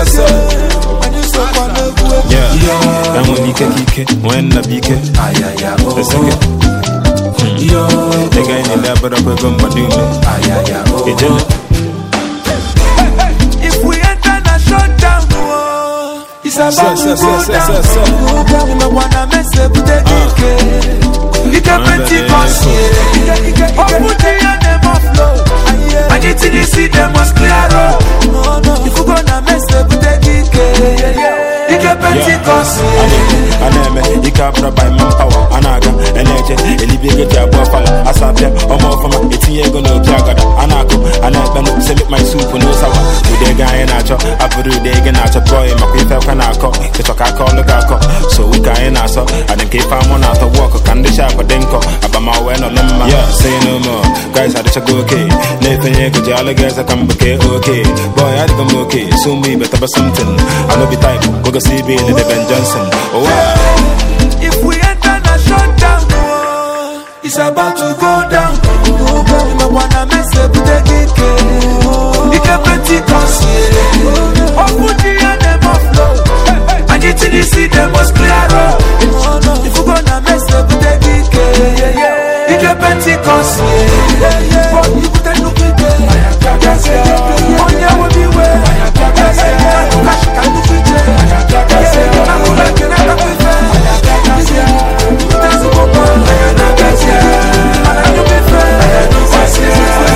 Yes, sir. anyị sokwa n'egwu egwu Yeah. enwere ike ka ike nwee nna bụ ike ayaya o Esike. yo ị ga enyele abụrọkwa ego mgbado ume ayaya o ijele If we enter na shutdown, oh, it's about Sir, to sir, go sir, down. sir, sir, sir. Unakwana mese bute dike. Ike Pentecost, yeah. Ike, ike, Open the air, them must flow. And you till you see them must clear road. If you gonna mese bute dike, Ike Pentecost, yeah. a na-eme ike abụrụ by manpower a na-aga a na-eje elibe ego ji abụọ fala asapịa ọma ọfụma etinye ego n'opi agada a na-akụ a na-ekpenụ semik my soup n'ụsawa ụdị ego anyị na-achọ abụrụ ụdị ego na-achọ bọị makwa ife ekwe na-akọ ịchọ ka aka ọlụ ga akọ so ụka anyị na-asọ adị nke ife amụ na-atọ wọkụ ka ndị shapụ dị nkọ abamawe nọlụ mma ya say no more guys adịchago oke na-efenye ego ji alụ ga eze ka mbeke oke bọị adịgo m oke so mụ ibe taba something anobi type gogosi ibe ile Ben Johnson oh wow. If we enter na shutdown, oh, it's about to go down. Unakwana mese bute dike. Ike Pentecost, yeah. Open the air, them must flow. And you till you see them must clear road. If you gonna mese bute dike. Ike Pentecost, yeah. But you put a look at it. Onye will be where. Cash can look at it. I'm gonna get out of it. That's a good one. And you be fair.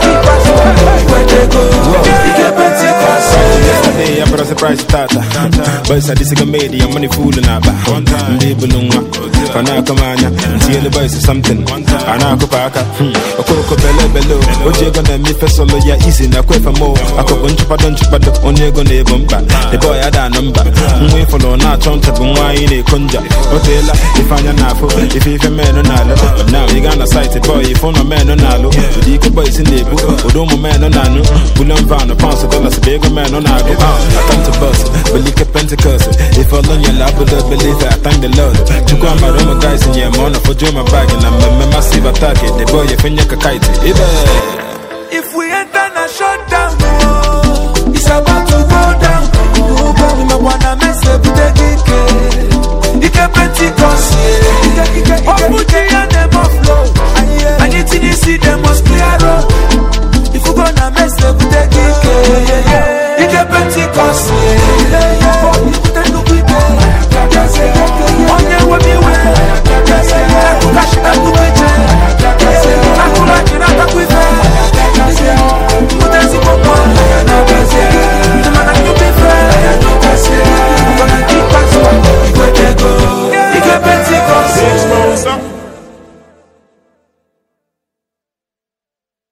Ike Pentecost, yeah. Yesterday, I brought a surprise tata. Boys, I disiga made your money fooling aba. Ndị bulu nwa, ọ na-akọ m anya. Ntinyelu boys something, a na-akụ pa aka. Hmm, Okoko bele bele o, o ji ego na-eme ife solo ya easy na kwefe mo. Akụkụ nchụpado nchụpado, onye ego na-ebu mkpa. The boy ada anụ mba. Nwa ịfụlụ na-achọ ncha bụ nwa anyị na-eko nja. O teela ife anya na-afụ, ife ife menụ na-alụ. Now ị gaa na site boy, ife ụlọ menụ na-alụ. Ụdị ike boys na-ebu, ụdị ụmụ menụ na-anụ. Bullion van, pounds, dollars, bụ ego menụ na-agụ. Uh, I come to bust, believe it Pentecost. If all on your lap, but believe it, I thank the Lord. Chukwu ama Roma guys in your money for Joe my bag and I'm a massive attack. The boy, you finya kakaiti. Ibe. If we enter na shutdown, oh, it's about to go down. Unakwana mese bute dike. Ike Pentecost, yeah. Open the